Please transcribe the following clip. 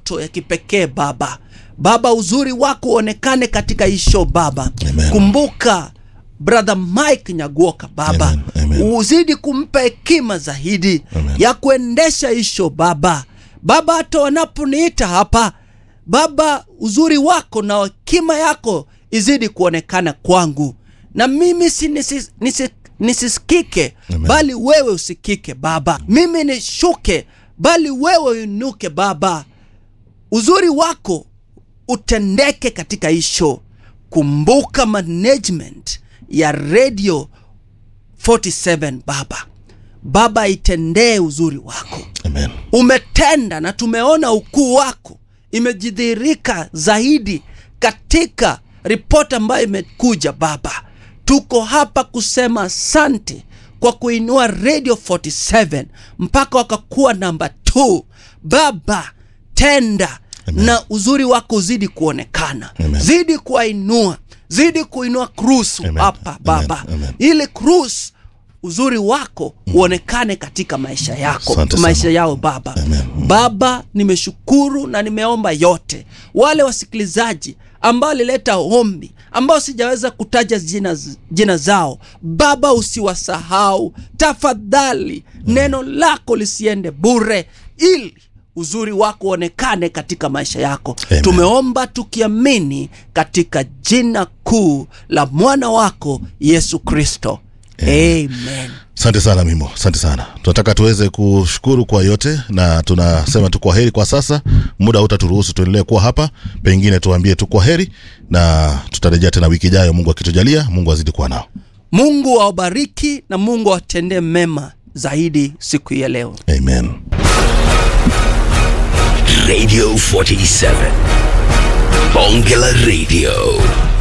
ndoto ya kipekee Baba. Baba, uzuri wako uonekane katika hii show Baba. Amen. Kumbuka brother Mike Nyaguoka Baba, Amen, amen. uzidi kumpa hekima zaidi Amen. ya kuendesha hii show Baba. Baba, hata wanaponiita hapa Baba, uzuri wako na hekima yako izidi kuonekana kwangu, na mimi si nisi, nisi, nisisikike Amen. bali wewe usikike Baba. Mimi nishuke bali wewe uinuke Baba. Uzuri wako utendeke katika hii show. Kumbuka management ya radio 47 Baba. Baba, itendee uzuri wako Amen. umetenda na tumeona ukuu wako imejidhihirika zaidi katika ripoti ambayo imekuja Baba. Tuko hapa kusema asante kwa kuinua Radio 47 mpaka wakakuwa namba 2. Baba, tenda Amen. na uzuri wako uzidi kuonekana, Amen. zidi kuwainua, zidi kuinua Cruise Amen. hapa Amen. Baba, Amen. ili Cruise uzuri wako uonekane katika maisha yako Asante sana. maisha yao Baba. Amen. Baba, nimeshukuru na nimeomba yote. Wale wasikilizaji ambao walileta ombi ambao sijaweza kutaja jina, jina zao, Baba usiwasahau tafadhali. Neno lako lisiende bure, ili uzuri wako uonekane katika maisha yako. Amen. Tumeomba tukiamini katika jina kuu la mwana wako Yesu Kristo, amen. Asante sana Mimo, asante sana. Tunataka tuweze kushukuru kwa yote na tunasema tu kwa heri kwa sasa. Muda hautaturuhusu tuendelee kuwa hapa, pengine tuambie tu kwa heri na tutarejea tena wiki ijayo, Mungu akitujalia. Mungu azidi kuwa nao, Mungu awabariki na Mungu awatendee mema zaidi siku hii ya leo. amen. Radio 47. Bongela Radio.